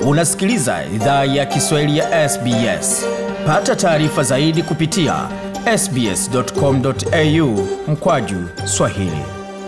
Unasikiliza idhaa ya Kiswahili ya SBS. Pata taarifa zaidi kupitia sbs.com.au mkwaju swahili.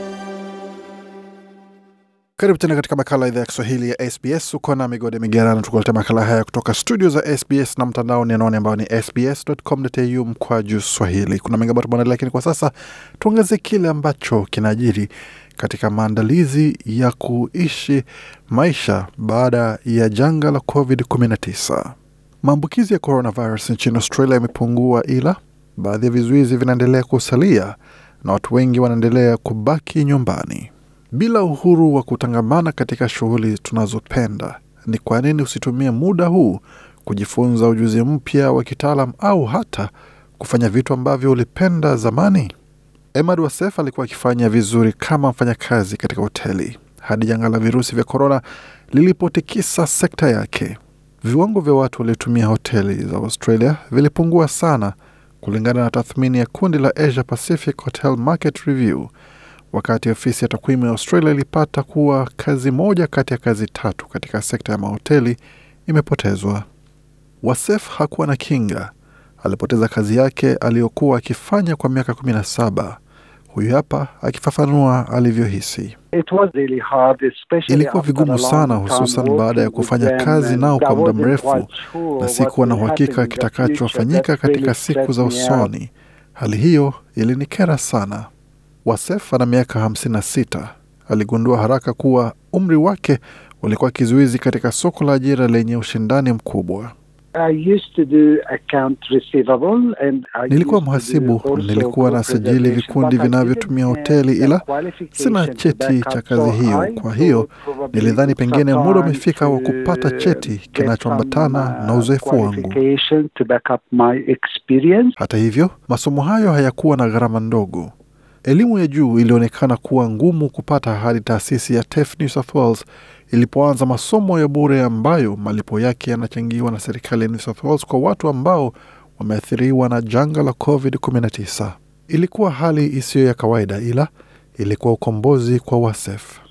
Karibu tena katika makala idhaa ya Kiswahili ya SBS. Uko na migode migerano, tukuletea makala haya kutoka studio za SBS na mtandaoni anaone ambao ni sbs.com.au mkwaju swahili. Kuna mengi ambayo tumeandalia, lakini kwa sasa tuangazie kile ambacho kinajiri katika maandalizi ya kuishi maisha baada ya janga la COVID-19. Maambukizi ya coronavirus nchini Australia yamepungua, ila baadhi ya vizuizi vinaendelea kusalia na watu wengi wanaendelea kubaki nyumbani bila uhuru wa kutangamana katika shughuli tunazopenda. Ni kwa nini usitumie muda huu kujifunza ujuzi mpya wa kitaalam au hata kufanya vitu ambavyo ulipenda zamani? Emad Wasef alikuwa akifanya vizuri kama mfanyakazi katika hoteli hadi janga la virusi vya korona lilipotikisa sekta yake. Viwango vya watu waliotumia hoteli za Australia vilipungua sana, kulingana na tathmini ya kundi la Asia Pacific Hotel Market Review, wakati ofisi ya takwimu ya Australia ilipata kuwa kazi moja kati ya kazi tatu katika sekta ya mahoteli imepotezwa. Wasef hakuwa na kinga, alipoteza kazi yake aliyokuwa akifanya kwa miaka kumi na saba. Huyu hapa akifafanua alivyohisi. Ilikuwa vigumu sana, hususan baada ya kufanya kazi nao kwa muda mrefu na sikuwa na uhakika kitakachofanyika katika siku za usoni. Hali hiyo ilinikera sana. Wasef ana miaka 56. Aligundua haraka kuwa umri wake ulikuwa kizuizi katika soko la ajira lenye ushindani mkubwa. Nilikuwa mhasibu, nilikuwa na sajili vikundi vinavyotumia hoteli, ila sina cheti cha kazi hiyo. Kwa hiyo nilidhani pengine muda umefika wa kupata cheti kinachoambatana na uzoefu wangu. Hata hivyo, masomo hayo hayakuwa na gharama ndogo. Elimu ya juu ilionekana kuwa ngumu kupata hadi taasisi ya TAFE New South Wales ilipoanza masomo ya bure ambayo malipo yake yanachangiwa na serikali ya New South Wales kwa watu ambao wameathiriwa na janga la COVID-19. Ilikuwa hali isiyo ya kawaida, ila ilikuwa ukombozi kwa Wasef.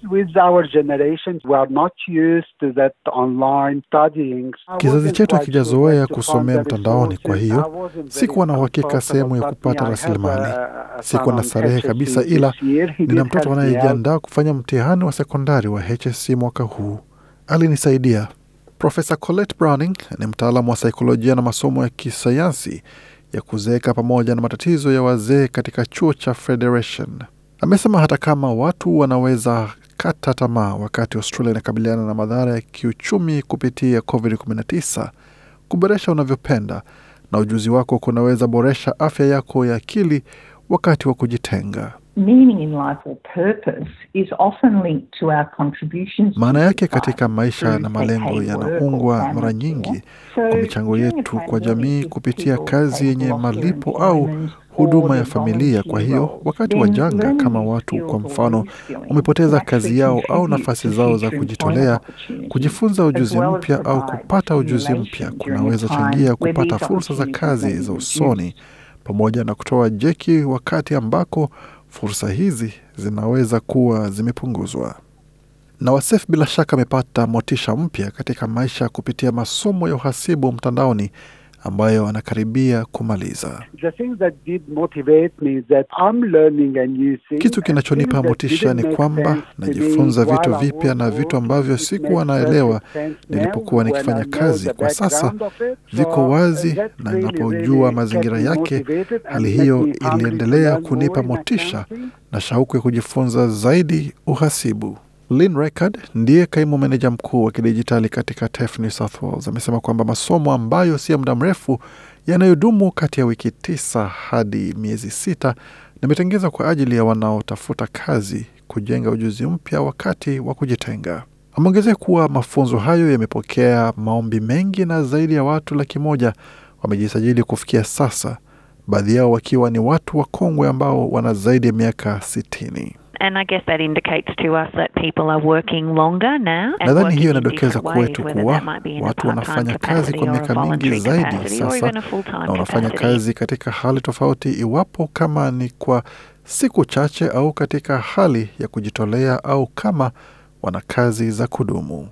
Kizazi chetu hakijazoea kusomea mtandaoni, kwa hiyo sikuwa na uhakika sehemu ya kupata rasilimali. Sikuwa na starehe kabisa, ila nina mtoto anayejiandaa kufanya mtihani wa sekondari wa HSC mwaka huu. Alinisaidia. Profesa Colette Browning ni mtaalamu wa saikolojia na masomo ya kisayansi ya kuzeeka pamoja na matatizo ya wazee katika chuo cha Federation. Amesema hata kama watu wanaweza kata tamaa wakati Australia inakabiliana na madhara ya kiuchumi kupitia COVID-19, kuboresha unavyopenda na ujuzi wako kunaweza boresha afya yako ya akili wakati wa kujitenga. Maana yake katika maisha na malengo yanaungwa mara nyingi kwa michango yetu kwa jamii kupitia kazi yenye malipo au huduma ya familia. Kwa hiyo wakati wa janga, kama watu kwa mfano wamepoteza kazi yao au nafasi zao za kujitolea, kujifunza ujuzi mpya au kupata ujuzi mpya kunaweza changia kupata fursa za kazi za usoni, pamoja na kutoa jeki wakati ambako fursa hizi zinaweza kuwa zimepunguzwa. Na Wasef bila shaka amepata motisha mpya katika maisha kupitia masomo ya uhasibu mtandaoni ambayo anakaribia kumaliza. Kitu kinachonipa motisha ni kwamba najifunza vitu vipya na vitu ambavyo sikuwa naelewa nilipokuwa nikifanya kazi. Kwa sasa viko wazi na ninapojua mazingira yake. Hali hiyo iliendelea kunipa motisha na shauku ya kujifunza zaidi uhasibu. Lynn Record ndiye kaimu meneja mkuu wa kidijitali katika TAFE New South Wales amesema kwamba masomo ambayo si ya muda mrefu yanayodumu kati ya wiki tisa hadi miezi sita yametengezwa kwa ajili ya wanaotafuta kazi kujenga ujuzi mpya wakati wa kujitenga. Ameongezea kuwa mafunzo hayo yamepokea maombi mengi na zaidi ya watu laki moja wamejisajili kufikia sasa, baadhi yao wakiwa ni watu wakongwe ambao wana zaidi ya miaka sitini. Nadhani hiyo inadokeza kwetu kuwa watu wanafanya kazi kwa miaka mingi zaidi sasa na wanafanya kazi katika hali tofauti, iwapo kama ni kwa siku chache au katika hali ya kujitolea au kama wana kazi za kudumu.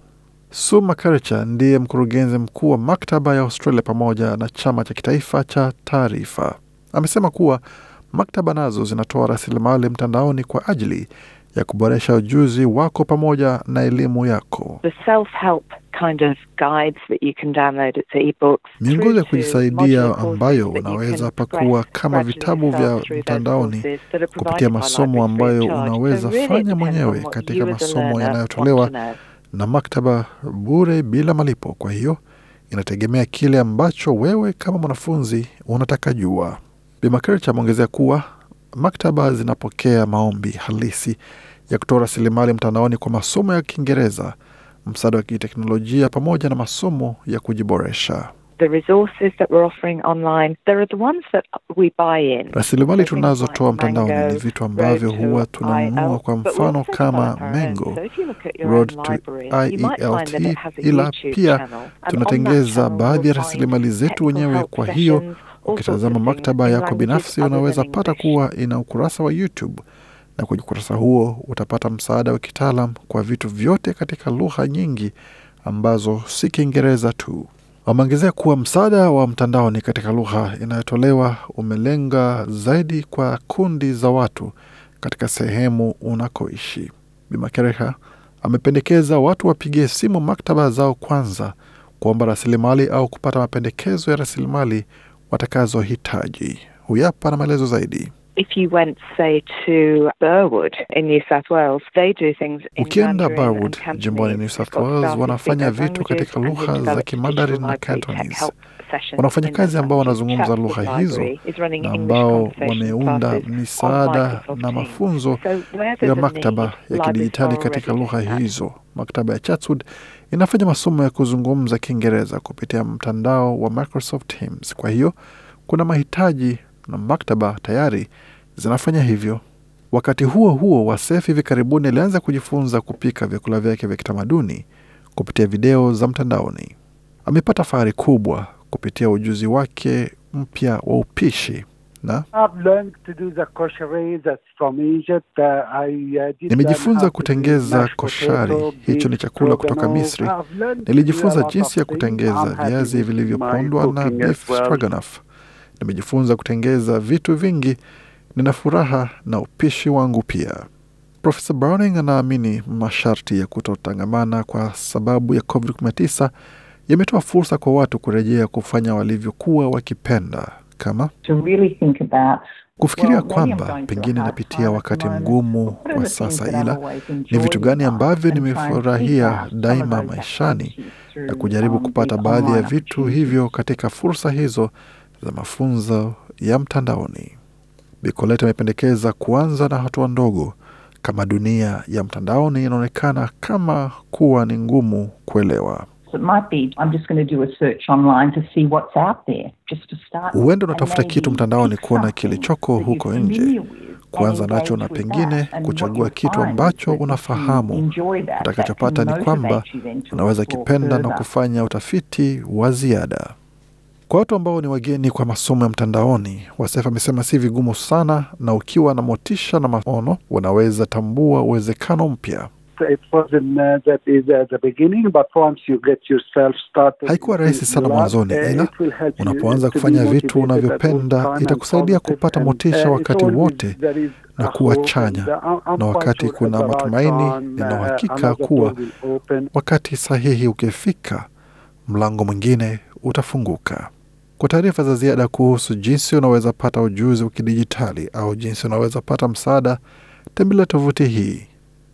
Sue Makaricha ndiye mkurugenzi mkuu wa maktaba ya Australia pamoja na chama cha kitaifa cha taarifa. Amesema kuwa maktaba nazo zinatoa rasilimali mtandaoni kwa ajili ya kuboresha ujuzi wako pamoja na elimu yako. the self-help kind of guides that you can download as e-books Miongozo ya through to kujisaidia modular courses ambayo that you unaweza can pakua progress kama gradually vitabu yourself vya through those mtandaoni courses that are kupitia provided by masomo libraries free ambayo of charge. unaweza So really it fanya depends mwenyewe on what katika you as a masomo learner yanayotolewa want to know. na maktaba bure bila malipo. Kwa hiyo inategemea kile ambacho wewe kama mwanafunzi unataka jua. Bi Makerich ameongezea kuwa maktaba zinapokea maombi halisi ya kutoa rasilimali mtandaoni kwa masomo ya Kiingereza, msaada wa kiteknolojia pamoja na masomo ya kujiboresha. The resources that we're offering online, there are the ones that we buy in. Rasilimali So things tunazotoa like mtandaoni Mango, ni vitu ambavyo Road to huwa tunanunua IELTS, kwa but we mfano also kama develop our own. Mango, So if you look at your Road own to library, you might find that it IELT, has a ila YouTube pia channel. And on that tunatengeza channel baadhi ya you'll find rasilimali zetu technical wenyewe. help Kwa hiyo sessions, all ukitazama sorts of things maktaba in yako languages binafsi, other unaweza than pata English. kuwa ina ukurasa wa YouTube, na kwenye ukurasa huo utapata msaada wa kitaalam kwa vitu vyote katika lugha nyingi ambazo si Kiingereza tu. Wameongezea kuwa msaada wa mtandaoni katika lugha inayotolewa umelenga zaidi kwa kundi za watu katika sehemu unakoishi. Bimakereha amependekeza watu wapigie simu maktaba zao kwanza kuomba rasilimali au kupata mapendekezo ya rasilimali watakazohitaji. Huyapa na maelezo zaidi. If you went, say, to Burwood in New South Wales, they do things in Ukienda Mandarin and Burwood Cantonese. jimboni New South They've got Wales, staff who wanafanya speak those vitu katika languages lugha and za they've Kimandarin developed na digital library Cantonese. tech help sessions Wana in wafanyakazi ambao Massachusetts. wanazungumza lugha Chatswood hizo Library is running na English ambao conversation wameunda classes on misaada Microsoft na Teams. mafunzo So where ya there's a maktaba need, ya libraries kidijitali are katika already lugha doing that. hizo. Maktaba ya Chatswood inafanya masomo ya kuzungumza Kiingereza kupitia mtandao wa Microsoft Teams. Kwa hiyo kuna mahitaji na maktaba tayari zinafanya hivyo. Wakati huo huo, Wasef hivi karibuni alianza kujifunza kupika vyakula vyake vya kitamaduni kupitia video za mtandaoni. Amepata fahari kubwa kupitia ujuzi wake mpya wa upishi na I've learned to do the koshari that's from Egypt. Uh, I, uh, did Nimejifunza learn how to do kutengeza mashed koshari. potato, Hicho ni beef chakula kutoka stroganoff. Misri. I've learned to do a Nilijifunza lot jinsi ya of things. kutengeza I'm happy viazi with vilivyopondwa my na cooking beef as well. stroganoff. Nimejifunza kutengeza vitu vingi. Nina furaha na upishi wangu pia. Profesa Browning anaamini masharti ya kutotangamana kwa sababu ya COVID-19 yametoa fursa kwa watu kurejea kufanya walivyokuwa wakipenda kama to really think about kufikiria well, maybe I'm kwamba going through a pengine hard napitia time at wakati the moment. mgumu What are kwa the things sasa, that I've ila always ni enjoyed vitu in gani life ambavyo and try and seek nimefurahia out some daima of those maishani activities na through, kujaribu um, kupata the baadhi ya online vitu opportunities. hivyo katika fursa hizo za mafunzo ya mtandaoni. Bikoleta amependekeza kuanza na hatua ndogo, kama dunia ya mtandaoni inaonekana kama kuwa ni ngumu kuelewa. So it might be I'm just going to do a search online to see what's out there, just to start. with, Huenda and unatafuta maybe kitu mtandaoni pick kuona something kilichoko that you're huko nje, familiar with kuanza and nacho na engage with pengine that. And kuchagua what kitu you'll find ambacho is that if you unafahamu. enjoy that, that Utakachopata can ni kwamba motivate you then to unaweza explore kipenda na further. kufanya utafiti wa ziada. Kwa watu ambao ni wageni kwa masomo ya mtandaoni, Wasef amesema si vigumu sana, na ukiwa na motisha na maono, unaweza tambua uwezekano mpya. It wasn't uh, that easy at the beginning, but once you get yourself started, Haikuwa rahisi you sana love, mwanzoni, uh, ila it will help you unapoanza to be kufanya vitu motivated at all unavyopenda, time and itakusaidia positive kupata and, motisha uh, it's wakati always wote there is na a kuwa hope chanya. and, uh, I'm Na quite wakati sure at kuna the right matumaini, time, nina uh, uhakika another kuwa door will open. wakati sahihi ukifika, mlango mwingine utafunguka. Kwa taarifa za ziada kuhusu jinsi unaweza pata ujuzi wa kidijitali au jinsi unaweza pata msaada, tembelea tovuti hii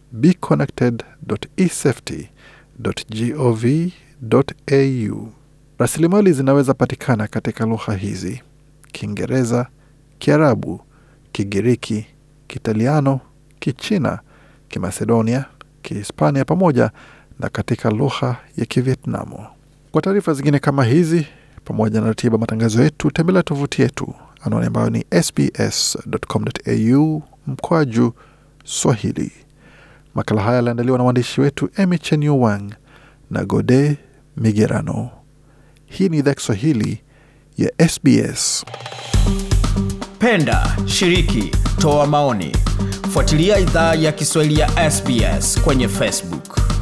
beconnected.esafety.gov.au. Rasilimali zinaweza patikana katika lugha hizi: Kiingereza, Kiarabu, Kigiriki, Kitaliano, Kichina, Kimacedonia, Kihispania pamoja na katika lugha ya Kivietnamu. Kwa taarifa zingine kama hizi pamoja na ratiba matangazo yetu, tembelea tovuti yetu anwani ambayo ni sbs.com.au mkwaju Swahili. Makala haya yaliandaliwa na waandishi wetu Emy Chenyu Wang na Gode Migerano. Hii ni idhaa Kiswahili ya SBS. Penda, shiriki, toa maoni. Fuatilia idhaa ya Kiswahili ya SBS kwenye Facebook.